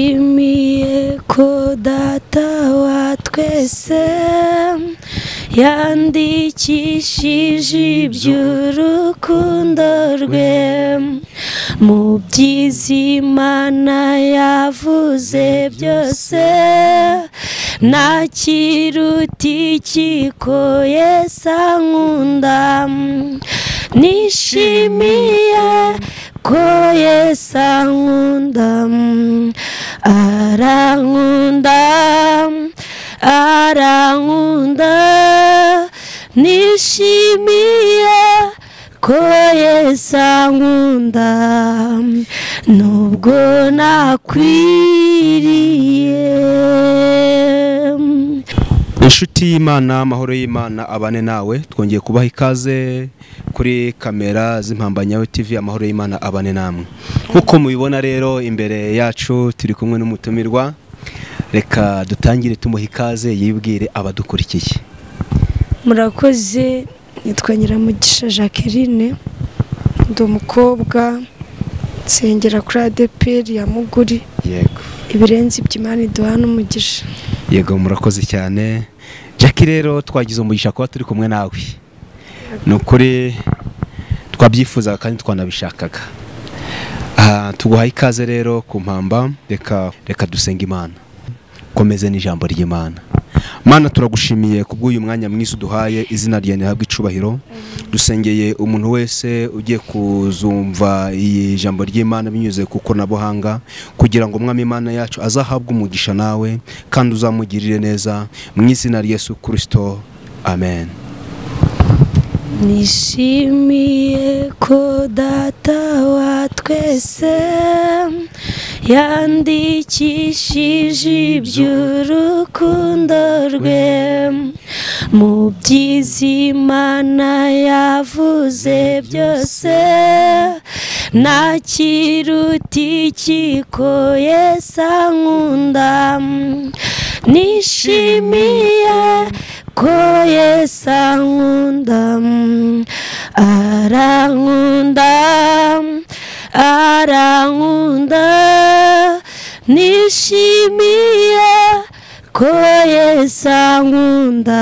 Nishimiye ko data wa twese yandikishije iby'urukundo rwe mu by'izimana yavuze byose nta kiruta ikiko Yesu ankunda nishimiye ko Yesu ankunda arankunda arankunda nishimiye ko Yesu ankunda nubwo nakwiriye inshuti y'imana amahoro y'imana abane nawe twongeye kubaha ikaze kuri kamera z'impambanyawe tv amahoro y'imana abane namwe nk'uko mubibona rero imbere yacu turi kumwe n'umutumirwa reka dutangire tumuha ikaze yibwire abadukurikiye murakoze nitwa nyiramugisha jacqueline ndi umukobwa nsengera kuri adeperi ya muguri yego ibirenze ibyo imana iduha n'umugisha yego murakoze cyane jackie rero twagize umugisha kuba turi kumwe nawe ni ukuri twabyifuzaga kandi twanabishakaga Aha, tuguhaye ikaze rero ku mpamba reka reka dusenge imana komeze n'ijambo ry'imana mana turagushimiye ku bw'uyu mwanya mwiza uduhaye izina ryawe rihabwe icubahiro dusengeye umuntu wese ugiye kuzumva iyi jambo ry'imana binyuze ku koranabuhanga kugira ngo umwami imana yacu azahabwe umugisha nawe kandi uzamugirire neza mu izina rya Yesu kirisito amen nishimiye ko data wa twese yandikishije iby'urukundo rwe mu by'izimana yavuze byose nta kiruta ikiko Yesu ankunda nishimiye ko Yesu ankunda arankunda arankunda nishimiye ko Yesu ankunda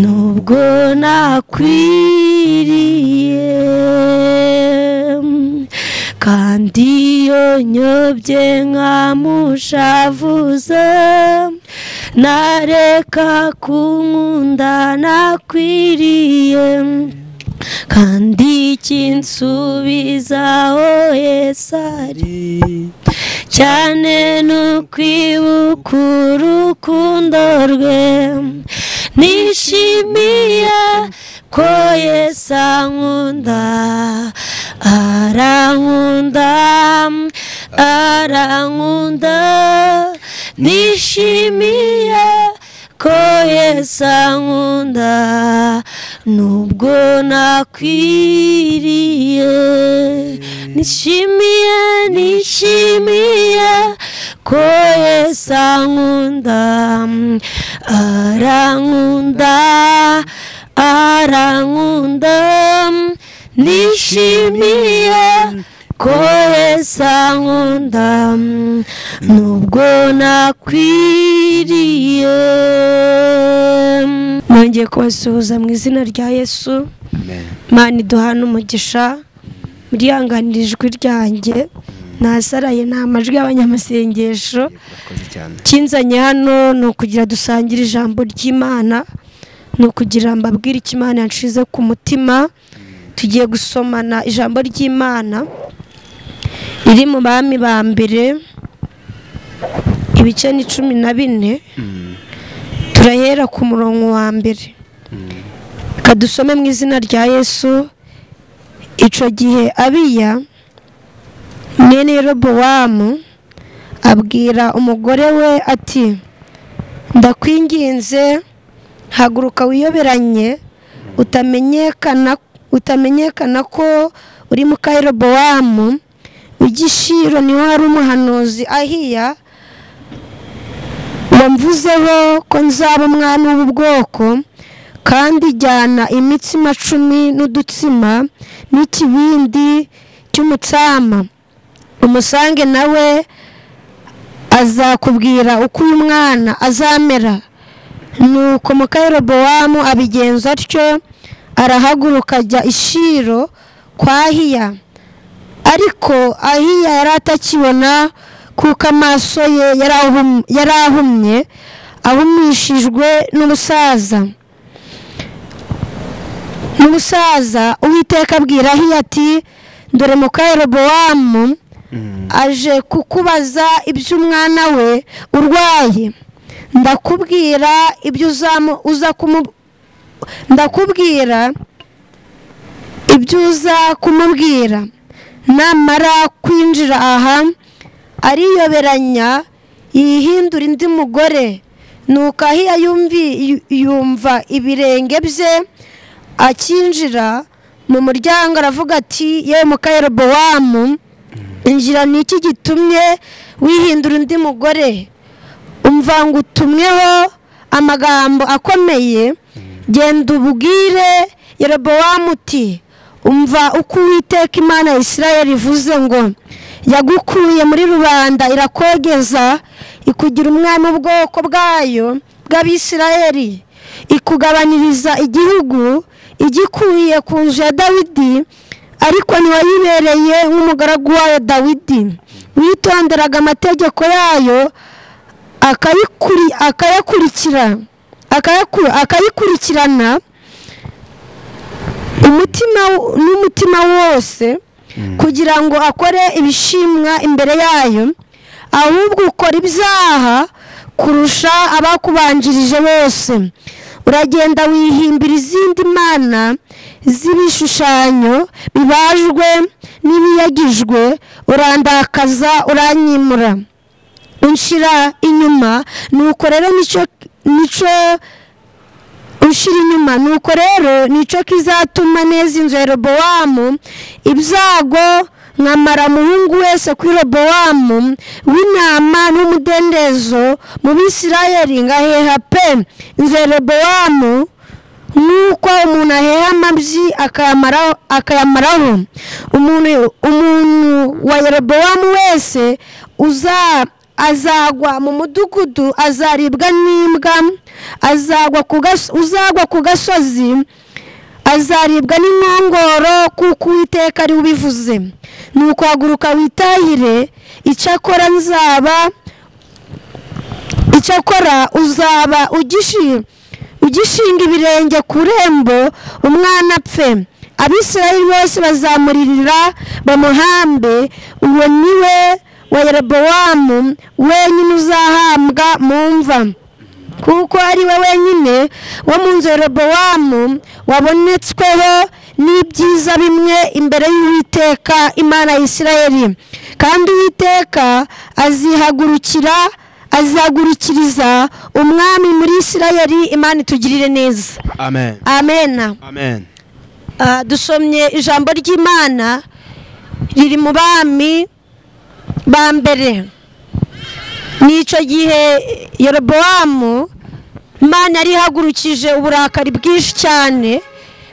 nubwo nakwiriye kandi iyo nyobye nkamushavuza nareka kunkunda nakwiriye kandi kinsubiza aho Yesu ari cyane nukwibuka urukundo rwe nishimiye ko Yesu ankunda arankunda arankunda nishimiye ko Yesu ankunda nubwo nakwiriye nishimiye nishimiye ko Yesu ankunda arankunda arankunda nishimiye ko Yesu ankunda nubwo nakwiriye nongeye kubasuhuza mu izina rya yesu amen mana iduha n'umugisha murihanganira ijwi ryanjye nasaraye ni amajwi y'abanyamasengesho murakoze cyane kinzanye hano ni ukugira dusangire ijambo ry'imana ni ukugira mbabwire icyo imana yanshize ku mutima tugiye gusomana ijambo ry'imana riri mu bami ba mbere ibice ni cumi na bine turahera ku murongo wa mbere reka dusome mu izina rya yesu icyo gihe abiya mwene robowamu abwira umugore we ati ndakwinginze haguruka wiyoberanye utamenyekana utamenyekana ko uri mu kayirobowamu igishiro niho hari umuhanuzi ahiya wamvuzeho ko nzaba umwana w'ubwoko kandi jyana imitsima cumi n'udutsima n'ikibindi cy'umutsama umusange nawe azakubwira uko uyu mwana azamera nuko mukayirobowamu abigenza atyo arahaguruka ajya ishiro kwa ahiya ariko ahiya yari atakibona kuko amaso ye yari ahum- yari ahumye ahumishijwe n'ubusaza n'umusaza uwiteka abwira ahiya ati dore mukayerobowamu aje kukubaza iby'umwana we urwaye ndakubwira ibyo uzamu- uza kumu- ndakubwira ibyo uza kumubwira namara kwinjira aha ariyoberanya yihindura indi mugore nuko ahiya yumvi- yu- yumva ibirenge bye akinjira mu muryango aravuga ati yewe mukayerobowamu injira ni iki gitumye wihindura undi mugore umva ngo utumweho amagambo akomeye genda ubwire yerobowamu uti umva uko uwiteka imana ya isirayeli ivuze ngo yagukuye muri rubanda irakogeza ikugira umwami w'ubwoko bwayo bw'abisirayeli ikugabaniriza igihugu igikuye ku nzu ya dawidi ariko ntiwayibereye nk'umugaragu wayo dawidi witonderaga amategeko yayo akayikuri- akayakurikira akayaku- akayikurikirana umutima w- n'umutima wose kugira ngo akore ibishimwa imbere yayo ahubwo ukora ibyaha kurusha abakubanjirije bose uragenda wihimbira izindi mana z'ibishushanyo bibajwe n'ibiyagijwe urandakaza uranyimura unshira inyuma nuko rero nicyo nicyo ushira inyuma nuko rero nicyo kizatuma neza inzu ya robowamu ibyago nkamara umuhungu wese kuri robowamu w'intama n'umudendezo mu bisirayeli ngaheha pe inzu ya robowamu nk'uko umuntu aheha amabyi akayamaraho akayamaraho umuntu umuntu wa yerobowamu wese uza azagwa mu mudugudu azaribwa n'imbwa azagwa ku gas- uzagwa ku gasozi azaribwa n'inkongoro kuko uwiteka ari ubivuze ni ukuhaguruka witahire icyakora nzaba icyakora uzaba ugishi- ugishinga ibirenge ku rembo umwana apfe abisirayeli bose bazamuririra bamuhambe uwo ni we wa yerobowamu wenyine uzahambwa mu mva kuko ari we wenyine wo mu nzu ya yerobowamu wabonetsweho n'ibyiza bimwe imbere y'uwiteka imana ya isirayeli kandi uwiteka azihagurukira azagurukiriza umwami muri isirayeli imana itugirire neza amen amena amen Ah, dusomye ijambo ry'imana riri mu bami ba mbere ni icyo gihe yorobowamu imana yari ihagurukije uburakari bwinshi cyane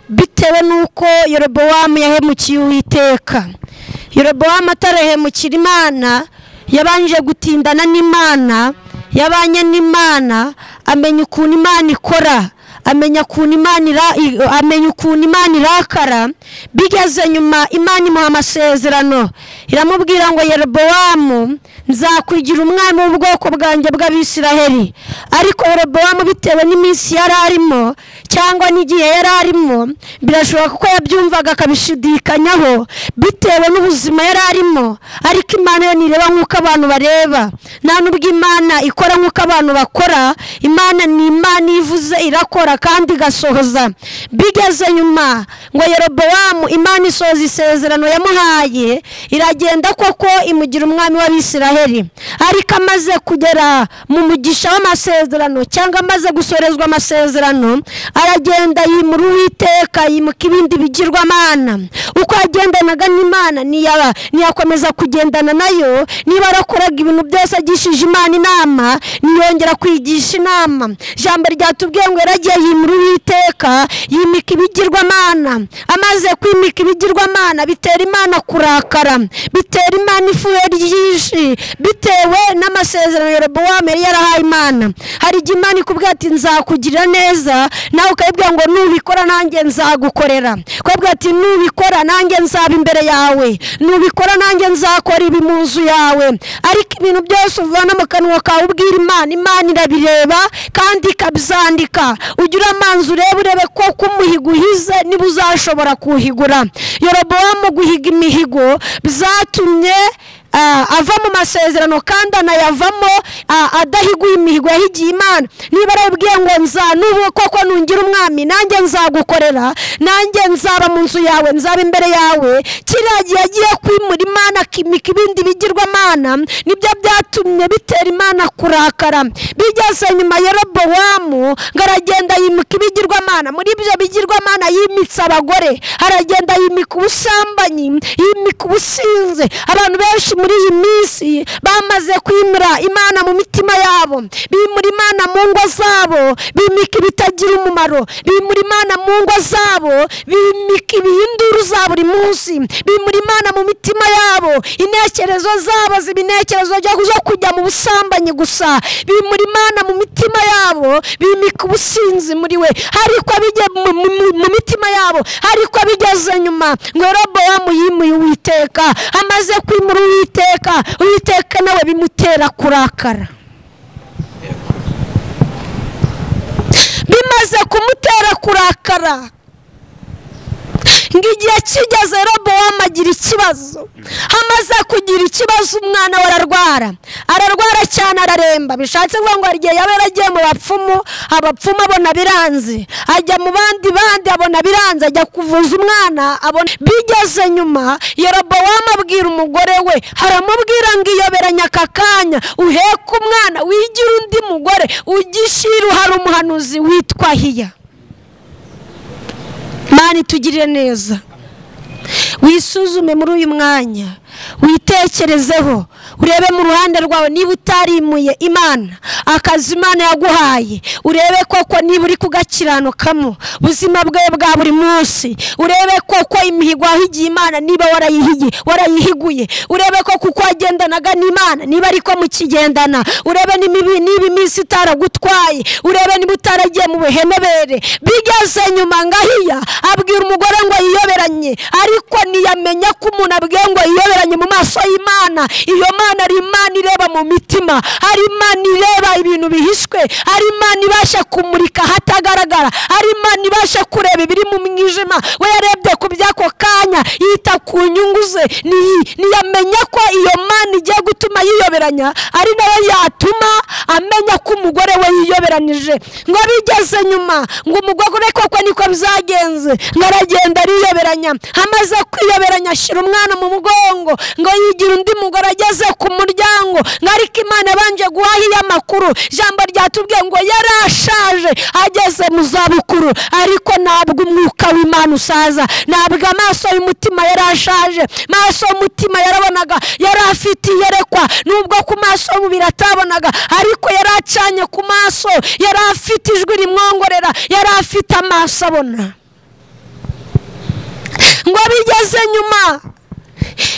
bitewe n'uko yorobowamu yahemukiye uwiteka yorobowamu atarahemukira imana yabanje gutindana n'imana yabanye n'imana amenya ukuntu imana ikora amenya ukuntu imana ira- i- amenya ukuntu imana irakara bigeze nyuma imana imuha amasezerano iramubwira ngo yerobowamu nzakwigira umwami w'ubwoko bwanjye bw'abisiraheli ariko yerobowamu bitewe n'iminsi yari arimo cyangwa n'igihe yari arimo birashoboka ko yabyumvaga akabishidikanyaho bitewe n'ubuzima yari arimo ariko imana yo ntireba nk'uko abantu bareba nta n'ubwo imana ikora nk'uko abantu bakora imana ni imana iyo ivuze irakora kandi igasohoza bigeze nyuma ngo yerobowamu imana isohoza isezerano yamuhaye iragenda koko imugira umwami w'abisiraheli israheli ariko amaze kugera mu mugisha w'amasezerano cyangwa amaze gusorezwa amasezerano aragenda yimura uwiteka yimuka ibindi bigirwamana uko yagendanaga n'imana ntiyaba ntiyakomeza kugendana nayo niba arakoraga ibintu byose agishije imana inama ntiyongera kwigisha inama ijambo ryatubwiye ngo yaragiye yimura uwiteka yimika ibigirwamana amaze kwimika ibigirwamana bitera imana kurakara bitera imana ifuhe ryinshi bitewe n'amasezerano Yerobowamu yari yarahaye imana hari igihe imana ikubwira ati nzakugirira neza nawe ukayibwira ngo nubikora nanjye nzagukorera ukabwira ati nubikora nanjye nzaba imbere yawe nubikora nanjye nzakora ibi mu nzu yawe ariko ibintu byose uvana mu kanwa kawe ubwira imana imana irabireba kandi ikabyandika ujye uramanza urebe urebe ko umuhigo uhize niba uzashobora kuwuhigura yorobowamu guhiga imihigo byatumye ah, ava mu masezerano kandi anayavamo ah, adahiguye imihigo yahigiye imana niba arabwiye ngo nzanubu koko nungira umwami nanjye nzagukorera nanjye nzaba mu nzu yawe nzaba imbere yawe kiriya gihe agiye kwimura imana akimika ibindi bigirwamana nibyo byatumye bitera imana kurakara bigeze nyuma ya robowamu ngo aragenda yimika ibigirwamana muri ibyo bigirwamana yimitse abagore aragenda yimika ubusambanyi yimika ubusinzi abantu benshi muri iyi minsi bamaze kwimura imana mu mitima yabo bimura imana mu ngo zabo bimika ibitagira umumaro bimura imana mu ngo zabo bimika ibihinduru za buri munsi bimura imana mu mitima yabo intekerezo zabo ziba intekerezo zo kujya mu busambanyi gusa bimura imana mu mitima yabo bimika ubusinzi muri we ariko bijya mu- mu- mu- mu mitima yabo ariko bigeze nyuma ngo robowamu yimuye uwiteka amaze kwimura uwiteka uwiteka nawe bimutera kurakara bimaze kumutera kurakara ngo igihe kigeze robowamu agira ikibazo amaze kugira ikibazo umwana we ararwara ararwara cyane araremba bishatse kuvuga ngo hari igihe yaba yaragiye mu bapfumu abapfumu abona biranze ajya mu bandi bandi abona biranze ajya kuvuza umwana abona bigeze nyuma yerobowamu abwira umugore we haramubwira ngo iyoberanye aka kanya uheke umwana wigira undi mugore ugishira hari umuhanuzi witwa hiya mani tugirire neza wisuzume muri uyu mwanya witekerezeho urebe mu ruhande rwawe niba utarimuye imana akazi imana yaguhaye urebe koko niba uri kugakiranukamo ubuzima bwe bwa buri munsi urebe koko imihigo wahigiye imana niba warayihigiye warayihiguye urebe koko uko wagendanaga n'imana niba ariko mukigendana urebe niba ibi- niba iminsi itaragutwaye urebe niba utaragiye mu buhenebere bigeze nyuma ngahiya abwira umugore ngo yiyoberanye ariko ntiyamenya ko umuntu abwiye ngo yiyoberanye mu maso y'imana iyo mana ari imana ireba mu mitima ari imana ireba ibintu bihishwe ari imana ibasha kumurika ahatagaragara ari imana ibasha kureba ibiri mu mwijima we yarebye ku by'ako kanya yita ku nyungu ze Ntiyi- ntiyamenya ko iyo mana igiye gutuma yiyoberanya ari nayo yatuma amenya ko umugore we yiyoberanije ngo bigeze nyuma ngo umugore koko niko byagenze ngo aragenda ariyoberanya amaze kwiyoberanya ashyira umwana mu mugongo ngo yigira undi mugore ageze ku muryango ngo ariko imana yabanje guhaha iyo amakuru ijambo ryatubwiye ngo yarashaje ageze mu zabukuru ariko ntabwo umwuka w'imana usaza ntabwo amaso y'umutima yarashaje maso y'umutima yarabonaga yari afite iyerekwa nubwo ku maso y'umubiri atabonaga ariko yari acanye ku maso yari afite ijwi rimwongorera yari afite amaso abona ngo bigeze nyuma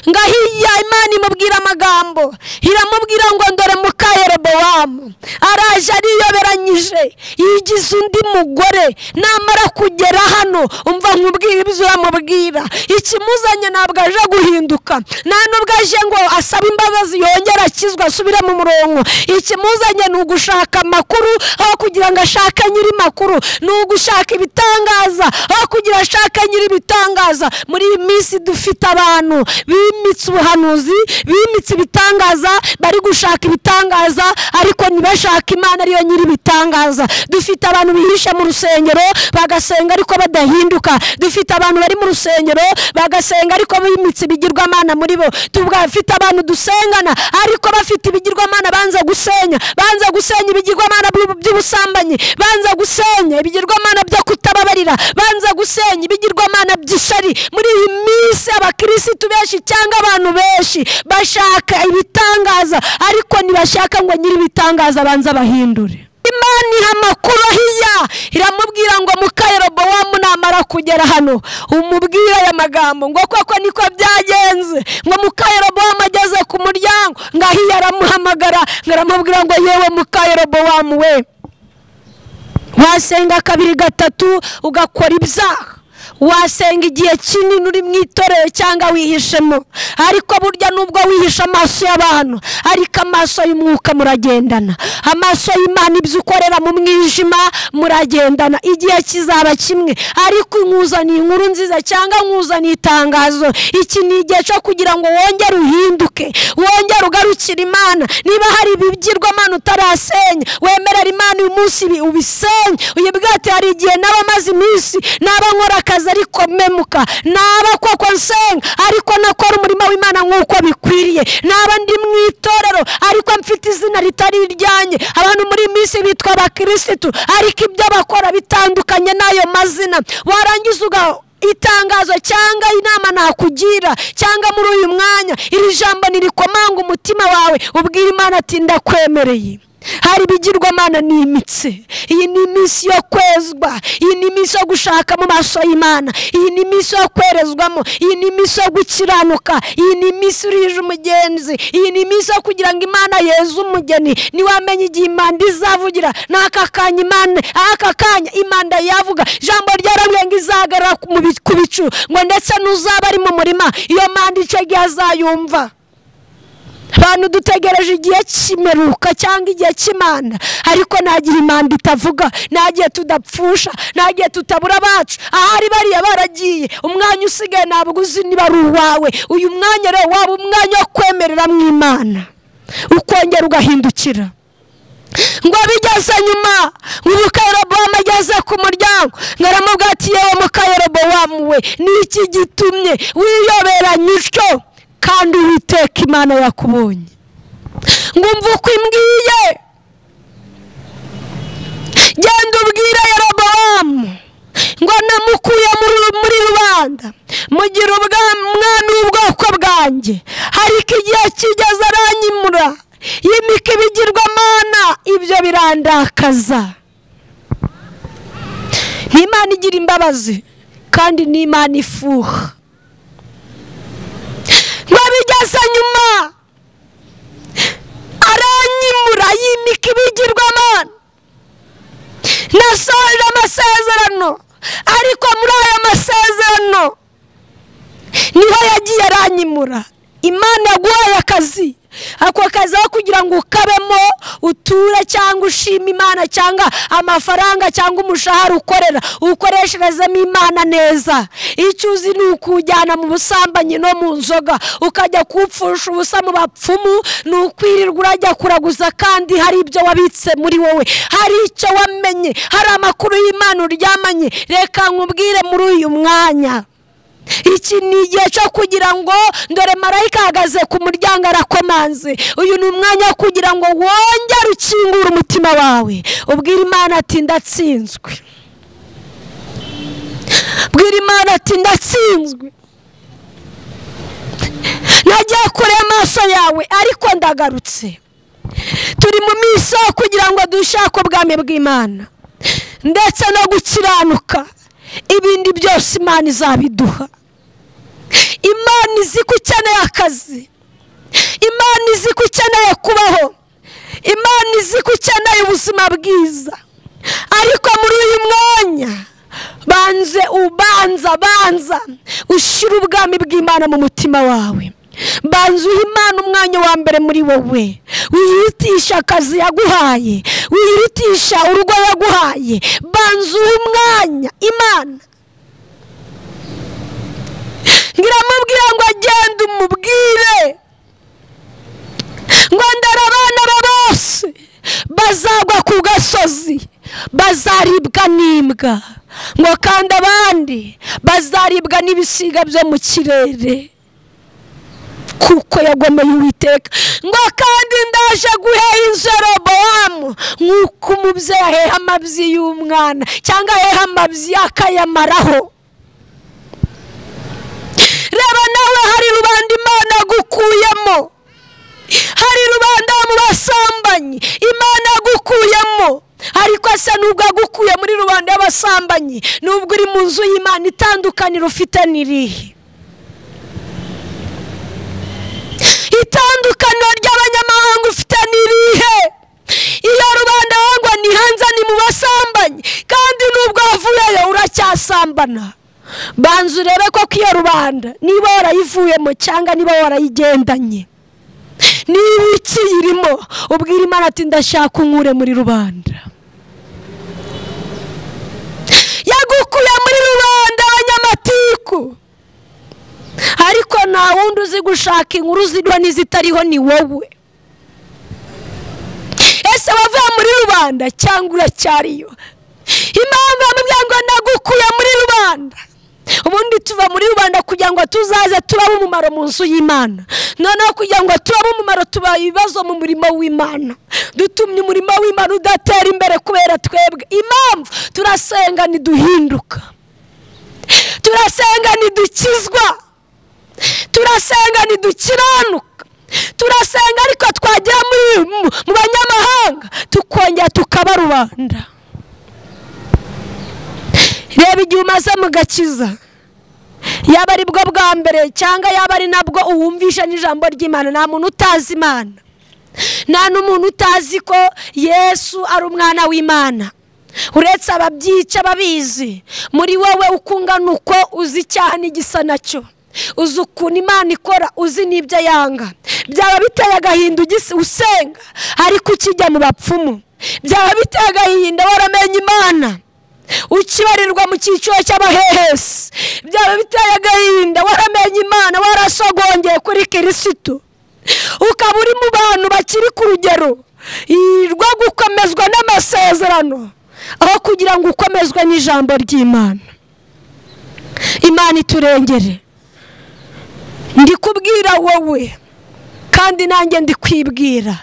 ngo ahiya imana imubwira amagambo iramubwira ngo ndore muka yerobowamu araje ariyoberanyije yigize undi mugore namara kugera hano umva nkubwira ibyo uramubwira ikimuzanye ntabwo aje guhinduka nta nubwo aje ngo asabe imbabazi yongere akizwe asubire mu murongo ikimuzanye ni ugushaka amakuru aho kugira ngo ashake nyiri makuru ni ugushaka ibitangaza aho kugira ashake nyiri ibitangaza muri iyi minsi dufite abantu bimitse ubuhanuzi bimitse ibitangaza bari gushaka ibitangaza ariko ntibashake imana ariyo nyir'ibitangaza dufite abantu bihisha mu rusengero bagasenga ariko badahinduka dufite abantu bari mu rusengero bagasenga ariko bimitse ibigirwamana muri bo tubafite abantu dusengana ariko bafite ibigirwamana banza gusenya banza gusenya ibigirwamana by'ubu- by'ubusambanyi banza gusenya ibigirwamana byo kutababarira banza gusenya ibigirwamana by'ishari muri iyi minsi abakirisitu benshi cyangwa abantu benshi bashaka ibitangaza ariko ntibashaka ngo nyir'ibitangaza banza bahindure imana iha amakuru ahiya iramubwira ngo mukayerobowamu namara kugera hano umubwire aya magambo ngo koko niko byagenze ngo mukayerobowamu ageze ku muryango ngo ahiya aramuhamagara ngo aramubwira ngo yewe mukayerobowamu we wasenga kabiri gatatu ugakora ibyaha wasenga igihe kinini uri mu itorero cyangwa wihishemo ariko burya nubwo wihishe amaso y'abantu ariko amaso y'umwuka muragendana amaso y'imana ibyo ukorera mu mwijima muragendana igihe kizaba kimwe ariko nkuzaniye inkuru nziza cyangwa nkuzaniye itangazo iki ni igihe cyo kugira ngo wongere uhinduke wongere ugarukire imana niba hari ibigirwamana utarasenya wemerera imana uyu munsi ibi- ubisenye uyibwira ati hari igihe naba maze iminsi naba nkora akazi ariko memuka naba koko nsenga ariko nakora umurimo w'imana nk'uko bikwiriye naba ndi mu itorero ariko mfite izina ritari iryanjye abantu muri iyi minsi bitwa abakirisitu ariko ibyo bakora bitandukanye n'ayo mazina warangiza uga itangazo cyangwa inama nakugira cyangwa muri uyu mwanya iri jambo ntirikomanga umutima wawe ubwira imana ati ndakwemereye hari ibigirwamana ni imitsi iyi ni iminsi yo kwezwa iyi ni iminsi yo gushaka mu maso y'imana iyi ni iminsi yo kwerezwamo iyi ni iminsi yo gukiranuka iyi ni iminsi urije umugenzi iyi ni iminsi yo kugira ngo imana yeze umugeni ntiwamenye igihe imanda izavugira n'aka kanya imana aka kanya imanda yavuga ijambo ryaravuye ngo izahagarara ku mubi- ku bicu ngo ndetse n'uzaba ari mu murima iyo manda icyo gihe azayumva abantu dutegereje igihe cy'imeruka cyangwa igihe cy'imana ariko nta gihe imanda itavuga nta gihe tudapfusha nta gihe tutabura abacu ahari bariya baragiye umwanya usigaye ntabwo uzi niba ari uwawe uyu mwanya rero waba umwanya wo kwemereramo imana ukongera ugahindukira ngo bigeze nyuma ubu kayerobowamu ageze ku muryango ngo aramubwira ati yewe mukayerobowamu we ni iki gitumye wiyoberanya ico kandi uwiteka imana yakubonye ngo umve uko imbwiye genda ubwire yerobowamu ngo namukuye muri- muri rubanda mugira ubwa- umwami w'ubwoko bwanjye ariko igihe kigeze aranyimura yimika ibigirwamana ibyo birandakaza ni imana igira imbabazi kandi ni imana ifuha ngo bigeze nyuma aranyimura yimika ibigirwamana nasohoje amasezerano ariko muri ayo masezerano niho yagiye aranyimura imana yaguhaye akazi ako kazi aho kugira ngo ukabemo uture cyangwa ushime imana cyangwa amafaranga cyangwa umushahara ukorera ukoresherezemo imana neza icyo uzi ni ukujyana mu busambanyi no mu nzoga ukajya kupfusha ubusa mu bapfumu ni ukwirirwa urajya kuraguza kandi hari ibyo wabitse muri wowe hari icyo wamenye hari amakuru y'imana uryamanye reka nkubwire muri uyu mwanya iki ni igihe cyo kugira ngo dore marayika ahagaze ku muryango arakomanze uyu ni umwanya wo kugira ngo wongere ukingure umutima wawe ubwira imana ati ndatsinzwe bwira imana ati ndatsinzwe nagiye kure y'amaso yawe ariko ndagarutse turi mu minsi yo kugira ngo dushake ubwami bw'imana ndetse no gukiranuka ibindi byose imana izabiduha imana izi ko ukeneye akazi imana izi ko ukeneye kubaho imana izi ko ukeneye ubuzima bwiza ariko muri uyu mwanya banze ubanza banza ushyire ubwami bw'imana mu mutima wawe banza uha imana umwanya wa mbere muri wowe wihitisha akazi yaguhaye wihitisha urugo yaguhaye banza uha umwanya imana ngiramubwira ngo agende umubwire ngo ndara abana be bose bazagwa ku gasozi bazaribwa n'imbwa ngo kandi abandi bazaribwa n'ibisiga byo mu kirere kuko yagomeye uwiteka ngo kandi ndaje guheha inzu ya robowamu nk'uko umubyeyi aheha amabyi y'umwana cyangwa aheha amabyi akayamaraho reba nawe hari rubanda imana agukuyemo hari rubanda mu basambanyi imana agukuyemo ariko asa nubwo agukuye muri rubanda y'abasambanyi nubwo uri mu nzu y'imana itandukaniro ufite n'irihe itandukaniro ry'abanyamahanga ufite n'irihe iyo rubanda wangwa ni hanze ni mu basambanyi kandi nubwo wavuyeyo uracyasambana banza urebe koko iyo rubanda niba warayivuyemo cyangwa niba warayigendanye niba ikiyirimo ubwira imana ati ndashaka unkure muri rubanda yagukuye muri rubanda abanyamatiku ariko nta wundi uzi gushaka inkuru ziriho n'izitariho ni wowe ese wavuye muri rubanda cyangwa uracyariyo impamvu bamubwira ngo ndagukuye muri rubanda ubundi tuva muri rubanda kugira ngo tuzaze turabe umumaro mu nzu y'imana noneho kugira ngo turabe umumaro tubaye ibibazo mu murimo w'imana dutumye umurimo w'imana udatera imbere kubera twebwe impamvu turasenga ntiduhinduka turasenga ntidukizwa turasenga ntidukiranuka turasenga ariko twagera muri- mu- mu banyamahanga tukongera tukaba rubanda reba igihe umaze mu gakiza yaba ari bwo bwa mbere cyangwa yaba ari nabwo uwumvisha n'ijambo ry'imana nta muntu utazi imana nta n'umuntu utazi ko yesu ari umwana w'imana uretse ababyica babizi muri wowe uko ungana uko uzi icyaha n'igisa nacyo uzi ukuntu imana ikora uzi n'ibyo yanga byaba biteye agahinda ugise usenga ariko ukijya mu bapfumu byaba biteye agahinda waramenye imana ukibarirwa mu cyiciro cy'abahehesi byaba biteye agahinda waramenye imana warasogongeye kuri kirisitu ukaba uri mu bantu bakiri ku rugero i- rwo gukomezwa n'amasezerano aho kugira ngo ukomezwe n'ijambo ry'imana imana iturengere ndi kubwira wowe kandi nanjye ndi kwibwira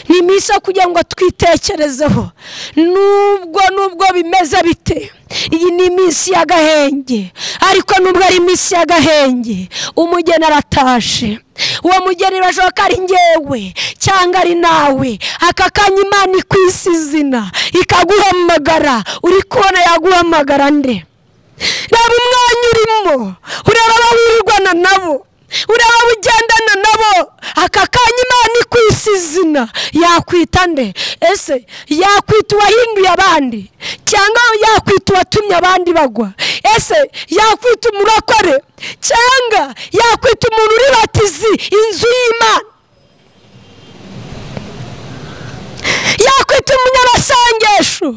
ni iminsi yo kugira ngo twitekerezeho nubwo nubwo bimeze bite iyi ni iminsi y'agahenge ariko nubwo ari iminsi y'agahenge umugeni aratashe uwo mugeni birashoboka ari ngewe cyangwa ari nawe aka kanya imana ikwisi izina ikaguhamagara uri kubona yaguhamagara nde reba umwanya urimo ureba abawurwana nabo ureba abugendana nabo aka kanya imana ikwisi izina yakwita nde ese yakwita uwahinduye abandi cyangwa yakwita uwatumye abandi bagwa ese yakwita umurokore cyangwa yakwita umuntu uri batizi inzu y'imana yakwita umunyabasengesho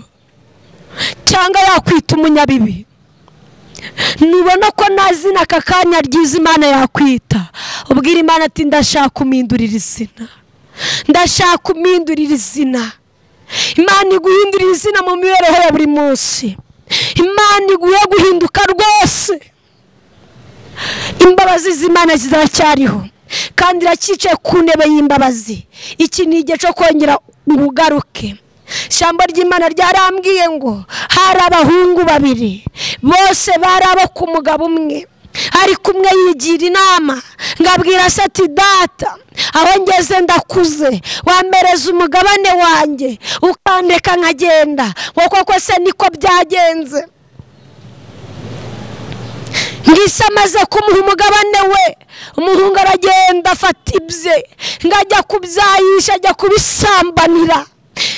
cyangwa yakwita umunyabibi nubona ko nta zina aka kanya ryiza imana yakwita ubwira imana ati ndashaka kumindurira izina ndashaka kumindurira izina imana iguhindurira izina mu mibereho ya buri munsi imana iguhe guhinduka rwose imbabazi z'imana ziracyariho kandi iracyicaye ku ntebe y'imbabazi iki ni igihe cyo kongera ngo ugaruke ishyamba ry'imana ryarambwiye ngo hari abahungu babiri bose bari abo ku mugabo umwe ariko umwe yigira inama ngo abwira se ati data aho ngeze ndakuze wampereza umugabane wanjye ukandeka nkagenda ngo koko se niko byagenze ngise amaze kumuha umugabane we umuhungu aragenda afata ibye ngo ajya kubyayisha ajya kubisambanira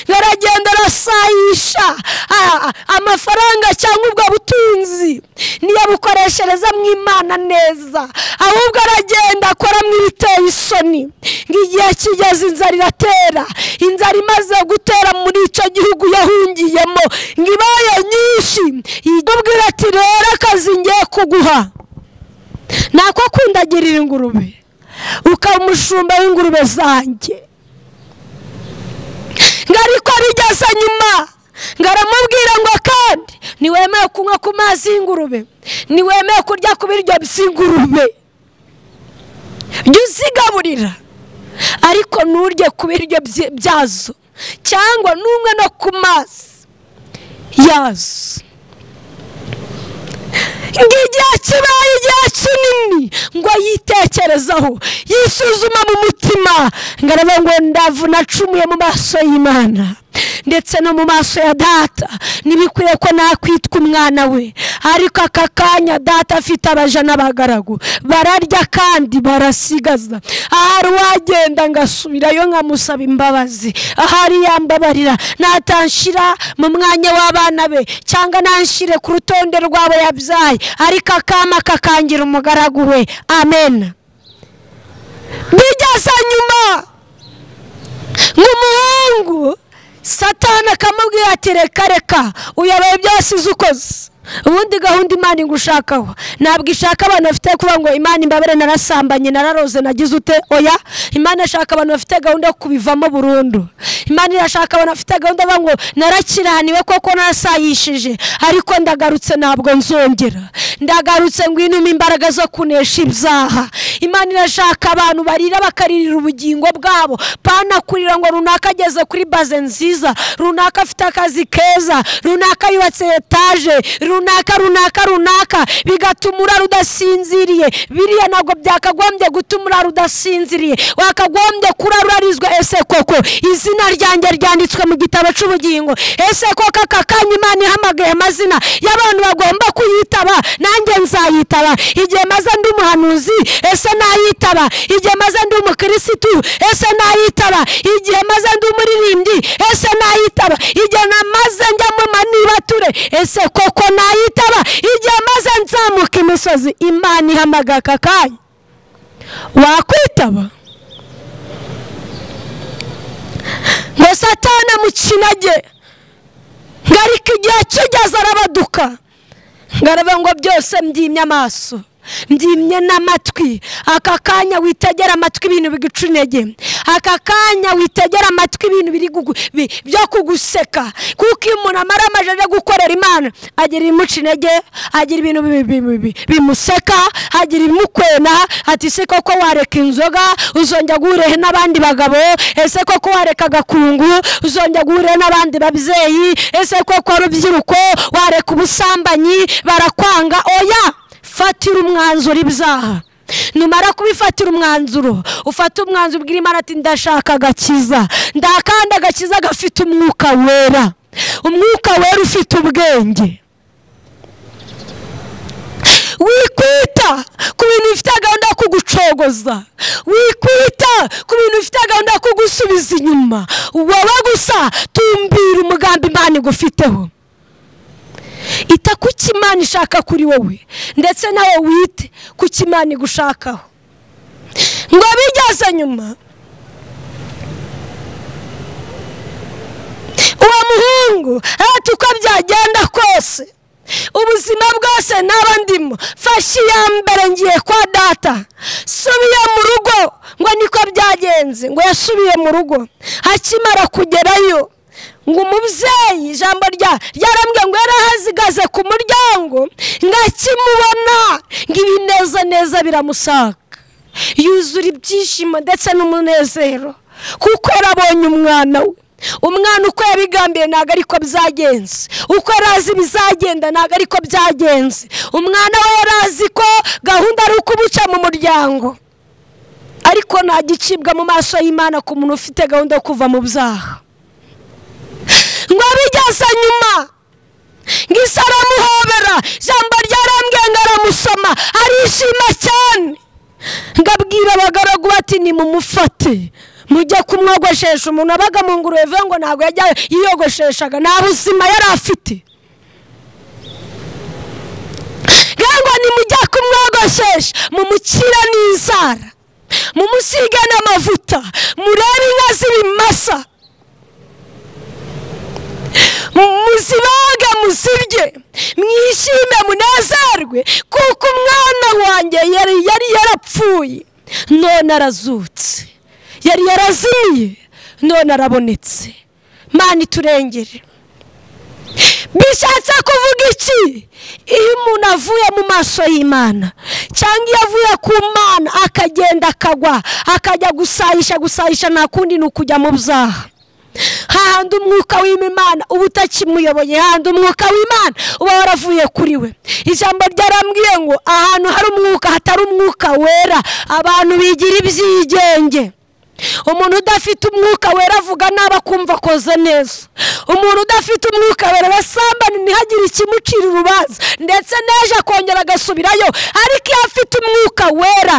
ngo aragenda arasayisha Ah, amafaranga cyangwa ubwo butunzi ntiyabukoreshereza mu imana neza ahubwo aragenda akora mu ibiteye isoni ngo igihe kigeze inzara iratera inzara imaze gutera muri icyo gihugu yahungiyemo ngo ibaye nyinshi yibwira ati rero akazi ngiye kuguha nako kundagirira ingurube ukaba umushumba w'ingurube zanjye ngo ariko bijya aza nyuma ngaramubwira ngo kandi ntiwemewe kunywa ku mazi y'ingurube ntiwemewe kurya ku biryo by'ingurube jya uzigaburira ariko nturye ku biryo byi- byazo cyangwa n'umwe no ku mazi yazo igihe kibaye igihe kinini ngo yitekerezaho yisuzuma mu mutima ngo arebe ngo ndavuna acumuye mu maso y'imana ndetse no mu maso ya data ntibikwiye ko nakwitwa umwana we ariko aka kanya data afite abaja n'abagaragu bararya kandi barasigaza ahari uwagenda ngasubirayo nkamusaba imbabazi ahari yambabarira natanshyira mu mwanya w'abana be cyangwa nanshyire ku rutonde rw'abo yabyaye ariko akama kakangira umugaragu we amen bigeze nyuma nk'umuhungu satani akamubwira ati reka reka uyabaye byose uzi ukoze ubundi gahunda imana igushakaho ntabwo ishaka abantu bafite kuvuga ngo imana imbabare narasambanye nararoze nagize ute oya imana ishaka abantu bafite gahunda yo kubivamo burundu imana irashaka abantu bafite gahunda bavuga ngo narakiraniwe koko narasayishije ariko ndagarutse ntabwo nzongera ndagarutse ngwinume imbaraga zo kunesha ibyaha imana irashaka abantu barira bakaririra ubugingo bwabo panakurira ngo runaka ageze kuri baze nziza runaka afite akazi keza runaka yubatse etaje runaka runaka runaka bigatuma urara udasinziriye biriya ntabwo byakagombye gutuma urara udasinziriye wakagombye kurara urarizwa ese koko izina ryanjye ryanditswe mu gitabo cy'ubugingo ese koko aka kanya imana ihamagaye amazina y'abantu bagomba kuyitaba nanjye nzayitaba igihe maze ndi umuhanuzi ese nayitaba igihe maze ndi umukirisitu ese nayitaba igihe maze ndi umuririmbyi ese nayitaba igihe namaze njya mu manibature ese koko nayitaba igihe maze nzamuka imisozi imana ihamagaye aka kanya wakwitaba ngo satana mukinage ngarika igihe kigeze arabaduka ngaraba ngo byose mbyimye amaso mbyimye n'amatwi aka kanya witegera amatwi ibintu biguca intege aka kanya witegera amatwi ibintu biri gugu- bi- byo kuguseka kuko iyo umuntu amara amaje aje gukorera imana agira ibimuca intege agira ibintu bi- bi- bi- bi- bimuseka agira ibimukwena ati se koko wareka inzoga uzongera guhurehe n'abandi bagabo ese koko wareka agakungu uzongera guhurehe n'abandi babyeyi ese koko rubyiruko wareka ubusambanyi barakwanga oya fatira umwanzuro ibyaha numara kubifatira umwanzuro ufate umwanzuro ubwira imana ati ndashaka agakiza ndakanda agakiza gafite umwuka wera umwuka wera ufite ubwenge wikwita ku bintu bifite gahunda yo kugucogoza wikwita ku bintu bifite gahunda yo kugusubiza inyuma wowe gusa tumbira umugambi imana igufiteho ita ku cyo imana ishaka kuri wowe ndetse nawe wite ku cyo imana igushakaho ngo bigeze nyuma uwo muhungu hati uko byagenda kose ubuzima bwose naba ndimo fashe iya mbere ngiye kwa data subiye mu rugo ngo niko byagenze ngo yasubiye mu rugo akimara kugerayo ngo umubyeyi ijambo rya ryarambwiye ngo yarahazikaze ku muryango ngo akimubona ngo ibinezaneza biramusaka yuzura ibyishimo ndetse n'umunezero kuko yarabonye umwana we umwana uko yabigambiye ntabwo ariko byagenze uko yari azi ibizagenda ntabwo ariko byagenze umwana we yari azi ko gahunda ari ukumuca mu muryango ariko nta gicibwa mu maso y'imana ku muntu ufite gahunda yo kuva mu byaha ngo bigeze nyuma ngo isa aramuhobera ijambo ryarambwiye ngo aramusoma arishima cyane ngo abwira abagaragu bati nimumufate mujye kumwogoshesha umuntu wabaga mu ngurube bivuga ngo ntabwo yajya yiyogosheshaga nta buzima yari afite ngo nimujya kumwogoshesha mumukire n'inzara mumusige n'amavuta murebe inka z'ibimasa muzibaga muzirye mwishime munezerwe kuko umwana wanjye yari yari yarapfuye none arazutse yari yarazimiye none arabonetse mani turengere bishatse kuvuga iki iyo umuntu avuye mu maso y'imana cyangwa iyo avuye ku mana akagenda akagwa akajya gusayisha gusayisha nta kundi ni ukujya mu byaha hahandi umwuka w'imana uba utakimuyoboye hahandi umwuka w'imana uba waravuye kuri we ijambo ryarambwiye ngo ahantu hari umwuka hatari umwuka wera abantu bigira ibyigenge umuntu udafite umwuka wera avuga nabi akumva akoze neza umuntu udafite umwuka wera arasambana ntihagire ikimucira urubanza ndetse n'ejo akongera agasubirayo ariko iyo afite umwuka wera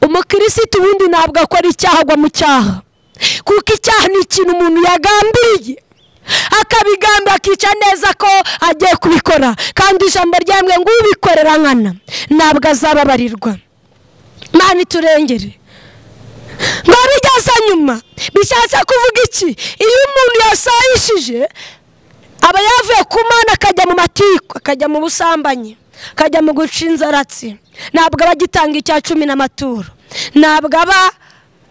umukirisitu ubundi ntabwo akora icyaha agwa mu cyaha kuko icyaha ni ikintu umuntu yagambiriye akabigamba akica neza ko agiye kubikora kandi ijambo ryamwe ngo ubikorera nkana ntabwo azababarirwa mani turengere ngo bigeze nyuma bishatse kuvuga iki iyo umuntu yasayishije aba yavuye ku mana akajya mu matiko akajya mu busambanyi akajya mu guca inzaratsi ntabwo aba agitanga icya cumi n'amaturo ntabwo aba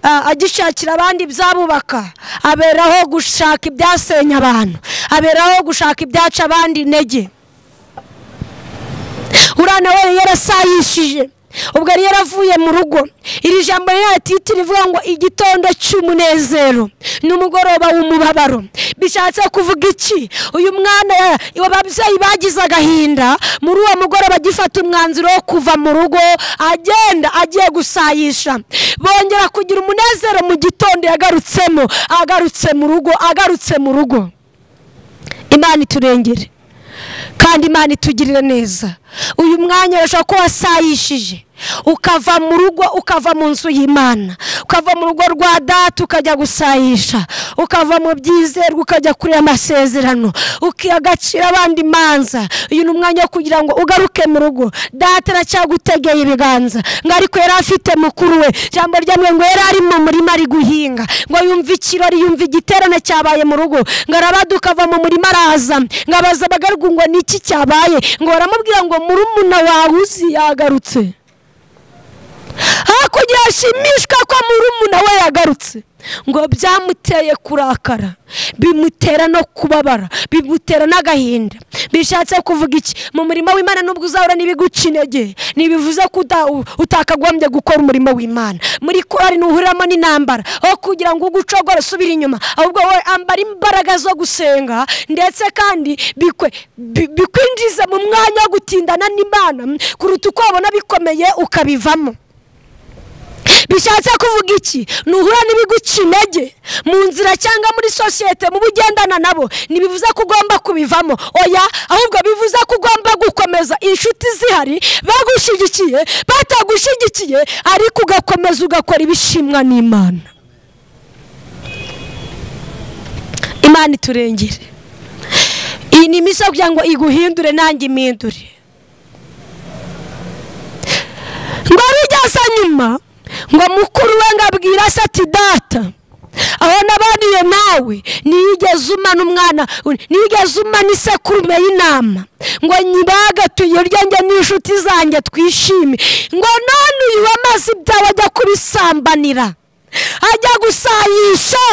ah, agishakira abandi ibyabubaka aberaho gushaka ibyasenya abantu aberaho gushaka ibyaca abandi intege uriya nawe yari yarasayishije ubwo yari yaravuye mu rugo iri jambo ririhita rivuga ngo igitondo cy'umunezero n'umugoroba w'umubabaro bishatse kuvuga iki uyu mwana ya- ababyeyi bagize agahinda muri uwo mugoroba agifata umwanzuro wo kuva mu rugo agenda agiye gusayisha bongera kugira umunezero mu gitondo yagarutsemo agarutse mu rugo agarutse mu rugo imana iturengere kandi imana itugirire neza uyu mwanya urashobora kuba wasayishije ukava mu rugo ukava mu nzu y'imana ukava mu rugo rwa data ukajya gusayisha ukava mu byizerwa ukajya kuri amasezerano ukiha agaciro abandi manza uyu ni umwanya wo kugira ngo ugaruke mu rugo data aracyagutegeye ibiganza ngo ariko yari afite mukuru we ijambo ryamwe ngo yari ari mu murima ari guhinga ngo yumve ikirori yumve igiterane cyabaye mu rugo ngo arabaduka ava mu murima araza ngo abaza abagarugu ngo ni iki cyabaye ngo baramubwira ngo murumuna wawe uzi yagarutse hakurya yashimishwa ko murumuna we yagarutse ngo byamuteye kurakara bimutera no kubabara bimutera n'agahinda bishatse kuvuga iki mu murimo w'imana nubwo uzahura n'ibiguca intege ntibivuze ko uta- utakagombye gukora umurimo w'imana muri korari ntuhuriramo n'intambara aho kugira ngo ugucogore usubire inyuma ahubwo wowe ambara imbaraga zo gusenga ndetse kandi bikwe bi- bikwinjiza mu mwanya wo gutindana n'imana kuruta uko wabona bikomeye ukabivamo bishatse kuvuga iki nuhura n'ibiguca intege mu nzira cyangwa muri sosiyete mu bugendana nabo ntibivuze ko ugomba kubivamo oya ahubwo bivuze ko ugomba gukomeza inshuti zihari bagushyigikiye batagushyigikiye ariko ugakomeza ugakora ibishimwa n'imana imana iturengere iyi ni iminsi yo kugira ngo iguhindure nanjye impindure ngo bigeze nyuma ngo mukuru we ngo abwira se ati data aho nabaniye nawe niyigeze umana umwana niyigeze umana isekurume y'intama ngo nyibagatuye uryanjye n'inshuti zanjye twishime ngo none uyu wamaze ibyawe ajya kubisambanira ajya gusayisha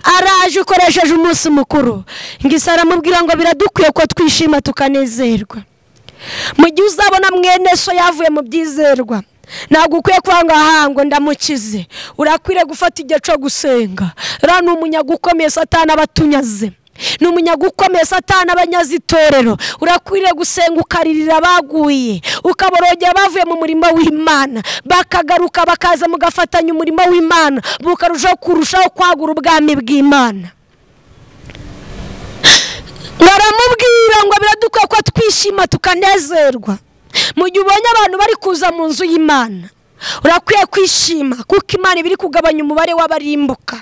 araje ukoresheje umunsi mukuru ngo isi aramubwira ngo biradukwiye ko twishima tukanezerwa mu gihe uzabona mwene so yavuye mu byizerwa ntabwo ukwiye kuvuga ngo aha ngo ndamukize urakwiriye gufata igihe cyo gusenga uriya ni umunyaga ukomeye satana aba atunyaze ni umunyaga ukomeye satana aba anyaze itorero urakwiriye gusenga ukaririra abaguye ukaborogera bavuye mu murimo w'imana bakagaruka bakaza mugafatanya umurimo w'imana bukarushaho kurushaho kwagura ubwami bw'imana baramubwira ngo biradukwiye ko twishima tukanezerwa mu gihe ubonye abantu bari kuza mu nzu y'imana urakwiye kwishima kuko imana iba iri kugabanya umubare w'abarimbuka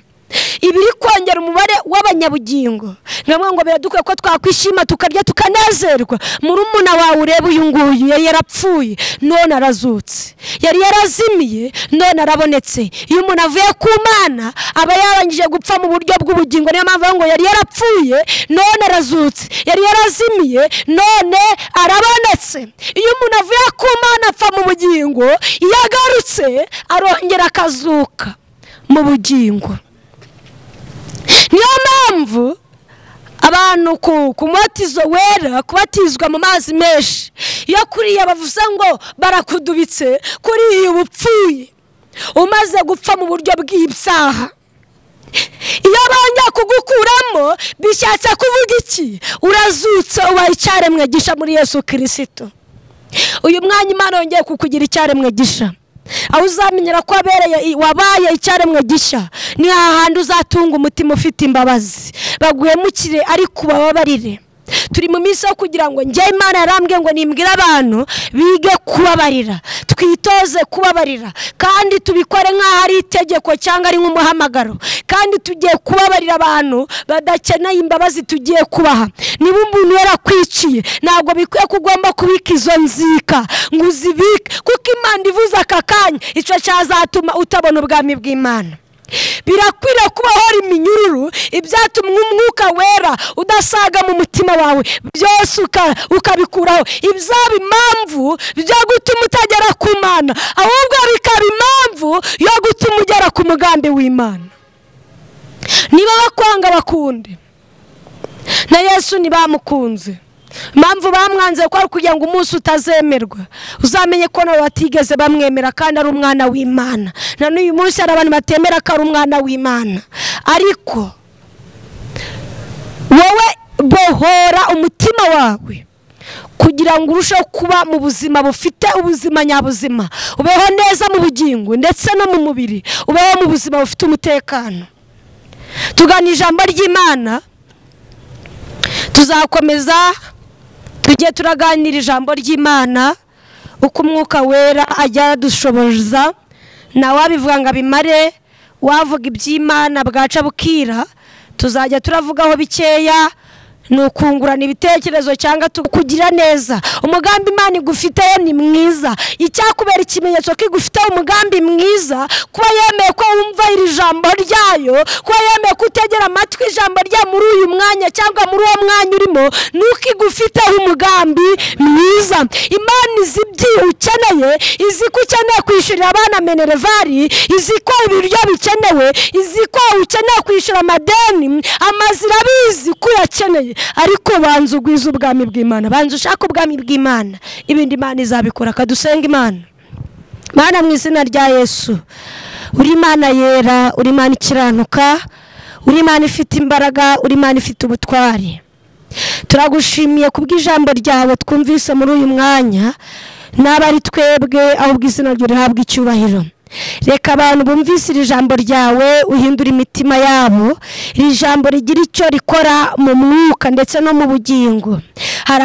iba iri kongera umubare w'abanyabugingo nabwo ngo biradukwiye ko twakwishima tukarya tukanezerwa murumuna wawe ureba uyu nguyu yari yarapfuye none arazutse yari yarazimiye none arabonetse iyo umuntu avuye ku mana aba yarangije gupfa mu buryo bw'ubugingo niyo mpamvu bavuga ngo yari yarapfuye none arazutse yari yarazimiye none arabonetse iyo umuntu avuye ku mana apfa mu bugingo iyo agarutse arongera akazuka mu bugingo niyo mpamvu mpamvu abantu ku ku mubatizo wera kubatizwa mu mazi menshi iyo kuriya bavuze ngo barakudubitse kuriya uba upfuye umaze gupfa mu buryo bw'ibyaha iyo banga kugukuramo bishatse kuvuga iki urazutse ubaye icyaremwe gisha muri yesu kirisito uyu mwanya imana yongeye kukugira icyaremwe gisha aho uzamenyera ko wabereye wabaye icyaremwe gishya ni hahandi uzatunga umutima ufite imbabazi baguhemukire ariko ubababarire turi mu minsi yo kugira ngo njye imana yarambwe ngo nimbwire abantu bige kubabarira twitoze kubabarira kandi tubikore nk'aho ari itegeko cyangwa ari nk'umuhamagaro kandi tugiye kubabarira abantu badakeneye imbabazi tugiye kubaha niba umuntu yarakwiciye ntabwo bikwiye ko ugomba kubika izo nzika ngo uzibike kuko imana ivuze aka kanya icyo cyazatuma utabona ubwami bw'imana birakwiriye kuba hora iminyururu ibyatuma umwuka wera udasaga mu mutima wawe byose ukabikuraho ibyaba impamvu byo gutuma utagera ku mana ahubwo bikaba impamvu yo gutuma ugera ku mugambi w'imana niba bakwanga bakunde na yesu ntibamukunze impamvu bamwanze ko ari kugira ngo umunsi utazemerwa uzamenye ko nabo batigeze bamwemera kandi ari umwana w'imana na n'uyu munsi hari abantu batemera ko ari umwana w'imana ariko wowe bohora umutima wawe kugira ngo urusheho kuba mu buzima bufite ubuzima nyabuzima ubeho neza mu bugingo ndetse no mu mubiri ubeho mu buzima bufite umutekano tugana ijambo ry'imana tuzakomeza tujye turaganira ijambo ry'imana uko umwuka wera ajya aradushoboza nawe wabivuga ngo abimare wavuga iby'imana bwaca bukira tuzajya turavugaho bikeya ni ukungurana ibitekerezo cyangwa kugira neza umugambi imana igufiteyo ni mwiza icyakubera ikimenyetso ko igufiteho umugambi mwiza kuba yemeye ko wumva iri jambo ryayo kuba yemeye ko utegera amatwi ijambo rya muri uyu mwanya cyangwa muri uwo mwanya urimo ni uko igufiteho umugambi mwiza imana izi ibyo ukeneye izi ko ukeneye kwishyurira abana menerevari izi ko ibiryo bikenewe izi ko ukeneye kwishyura amadeni amazu irabizi ko uyakeneye ariko banza ugwize ubwami bw'imana banza ushake ubwami bw'imana ibindi imana izabikora akadusenga imana imana mu izina rya yesu uri imana yera uri imana ikiranuka uri imana ifite imbaraga uri imana ifite ubutwari turagushimiye kubw'ijambo ryawe twumvise muri uyu mwanya n'aba ari twebwe ahubwo izina ryo rihabwa icyubahiro reka abantu bumvise iri jambo ryawe uhindura imitima yabo iri jambo rigira icyo rikora mu mwuka ndetse no mu bugingo hari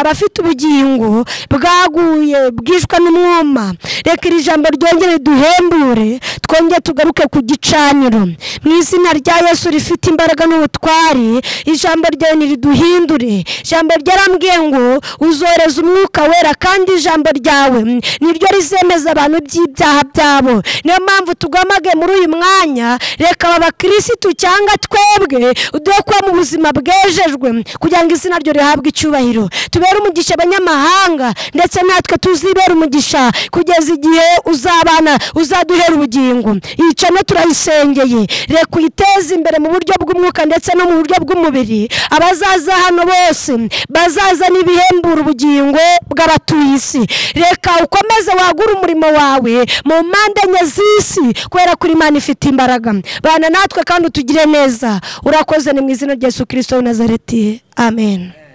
abafite ubugingo bwaguye bwishwe n'umwuma reka iri jambo ryongere duhembure twongere tugaruke ku gicaniro mu izina rya yesu rifite imbaraga n'ubutwari ijambo ryawe ntiriduhindure ijambo ryarambwiye ngo uzohereza umwuka wera kandi ijambo ryawe niryo rizemeza abantu by'ibyaha byabo niyo mpamvu tugomage muri uyu mwanya reka aba bakirisitu cyangwa twebwe uduhe kuba mu buzima bwejejwe kugira ngo izina ryo rihabwe icyubahiro tubere umugisha abanyamahanga ndetse natwe tuzibere umugisha kugeza igihe uzabana uzaduhera ubugingo iyi cano turayisengeye reka uyiteze imbere mu buryo bw'umwuka ndetse no mu buryo bw'umubiri abazaza hano bose bazaza n'ibihembura ubugingo bw'abatuye isi reka ukomeze wagure umurimo wawe mu mpande enye z'isi kubera ko imana ifite imbaraga bana natwe kandi utugire neza urakoze ni mu izina rya yesu kirisito na zareti amen